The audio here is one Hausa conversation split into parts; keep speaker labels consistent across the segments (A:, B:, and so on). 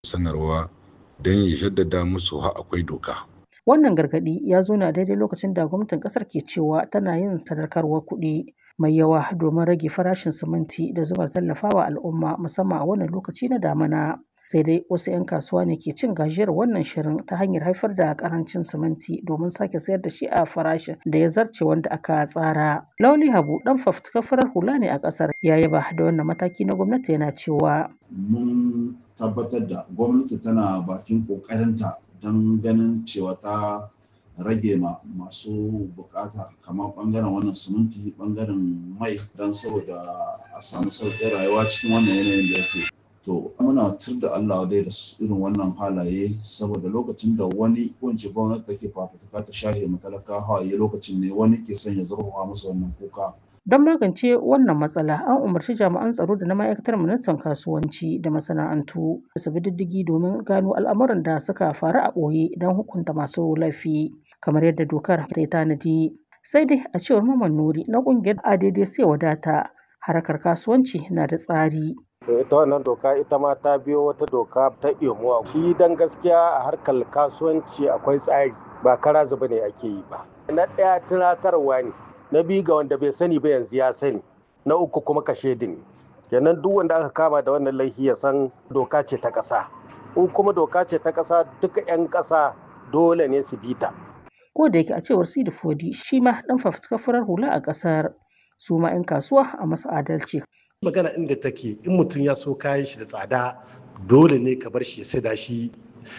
A: sanarwa don ya jaddada musu ha akwai doka.
B: Wannan gargaɗi ya zo na daidai lokacin da gwamnatin ƙasar ke cewa tana yin sadaukarwar kuɗi mai yawa domin rage farashin siminti da zumar tallafawa al'umma musamman a wannan lokaci na damina. Sai dai wasu 'yan kasuwa ne ke cin gajiyar wannan shirin ta hanyar haifar da ƙarancin siminti domin sake sayar da shi a farashin da ya zarce wanda aka tsara. Lauli Habu ɗan fafutukar farar hula ne a ƙasar ya yaba da wannan mataki na gwamnati yana cewa.
C: Mun tabbatar da gwamnati tana bakin ƙoƙarinta don ganin cewa ta rage ma masu bukata kamar bangaren wannan siminti bangaren mai don saboda a samu sauƙin rayuwa cikin wannan yanayin da yake to muna tur da Allah dai da irin wannan halaye saboda lokacin da wani wance gwamnati take fafutuka ta shahe matalaka hawaye lokacin ne wani ke son ya zurfafa musu wannan kuka
B: Don magance wannan matsala, an umarci jami'an tsaro da na ma'aikatar ministan kasuwanci da masana'antu da su bi diddigi domin gano al'amuran da suka faru a ɓoye don hukunta masu laifi, kamar yadda dokar ta tanadi. Sai dai a cewar Maman Nuri na ƙungiyar ADD sai wadata harkar kasuwanci na da tsari.
D: ita wannan doka ita ma ta biyo wata doka ta imuwa shi dan gaskiya a harkar kasuwanci akwai tsari ba kara zuba ne ake yi ba na ɗaya tunatarwa ne na biyu ga wanda bai sani ba yanzu ya sani na uku kuma kashe din kenan duk wanda aka kama da wannan laifi ya san doka ce ta ƙasa in kuma doka ce ta ƙasa duka 'yan ƙasa dole ne su bi ta
B: Ko da yake a cewar Sidi Fodi shi ma ɗan fafutukar farar hula a ƙasar su ma 'yan kasuwa a masu adalci.
E: magana inda take in mutum ya so kayan shi da tsada dole ne ka bar shi ya saida shi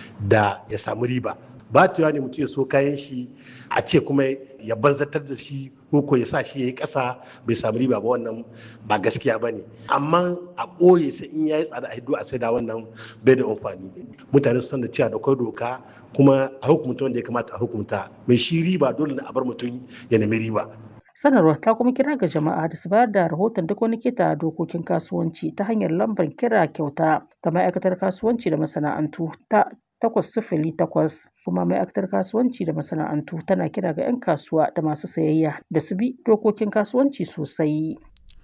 E: da ya samu riba ba ne mutum ya so kayan shi a ce kuma ya banzatar da shi ko ya sa shi ya yi ƙasa bai samu riba ba wannan ba gaskiya ba ne amma a ɓoye sai in ya yi tsada a hiddo a saida wannan bai da amfani mutane su san da cewa da akwai doka kuma a hukumta wanda ya kamata a hukumta mai shi riba dole ne a bar mutum ya nemi riba
B: Sanarwar ta kuma kira ga jama'a da su bayar da rahoton duk wani keta dokokin kasuwanci ta hanyar lambar kira kyauta ta ma'aikatar kasuwanci da masana'antu ta takwas sifili takwas kuma ma'aikatar kasuwanci da masana'antu tana kira ga 'yan kasuwa da masu sayayya da su bi dokokin kasuwanci sosai.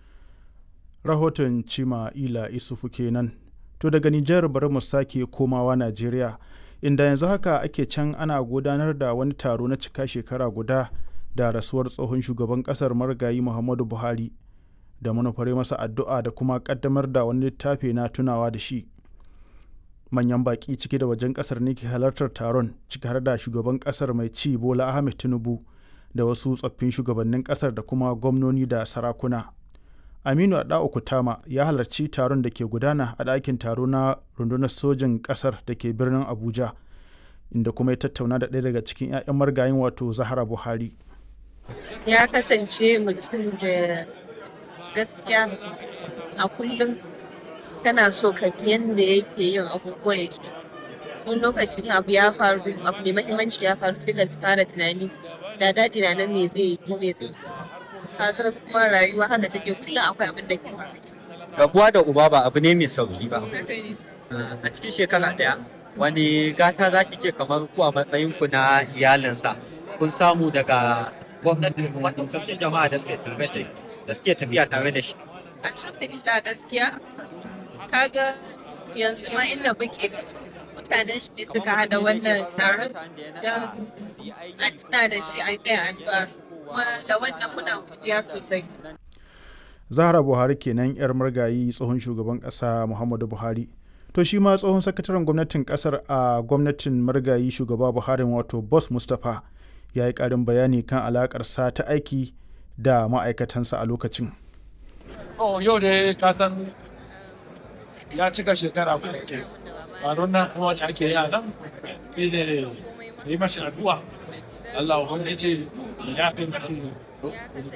F: Rahoton Cima Ila Isufu kenan. To daga Nijar bari mu sake komawa Najeriya inda yanzu haka ake can ana gudanar da wani taro na cika shekara guda da rasuwar tsohon shugaban kasar marigayi Muhammadu Buhari da manufare masa addu'a da kuma kaddamar da wani littafi na tunawa da shi. manyan baƙi ciki da wajen ƙasar ne ke halartar taron ciki har da shugaban ƙasar mai ci bola ahmed tinubu da wasu tsoffin shugabannin ƙasar da kuma gwamnoni da sarakuna aminu adao kutama ya halarci taron da ke gudana a ɗakin taro na rundunar sojin ƙasar da ke birnin abuja inda kuma ya tattauna da ɗaya daga cikin 'ya'yan margayin wato zahara buhari
G: ya kasance mutum da gaskiya a kullum kana so ka bi yadda yake yin abubuwan yake wani lokacin abu ya faru abu mai mahimmanci ya faru sai ka fara tunani da daji na nan me zai yi ko me zai yi kuma rayuwa haka take kullum akwai abin da ke
H: rabuwa da uba ba abu ne mai sauki ba a cikin shekara daya wani gata za ki ce kamar ku a matsayin ku na iyalinsa kun samu daga gwamnati da kuma ɗaukacin jama'a da suke tafiya tare da shi
G: alhamdulillah gaskiya kaga yanzu ma inda muke mutanen shi suka hada wannan taron don an tuna da shi an kai addu'a kuma da wannan muna godiya sosai
F: zahra buhari kenan yar margayi tsohon shugaban kasa muhammadu buhari to shi ma tsohon sakataren gwamnatin kasar a gwamnatin margayi shugaba buhari wato boss mustapha ya yi karin bayani kan alakarsa ta aiki da ma'aikatansa a lokacin
I: yau da ka san ya cika shekara kuma ke taron nan kuma da ake yi a nan shi ne yi mashi addu'a Allah ubangiji ya fi mashi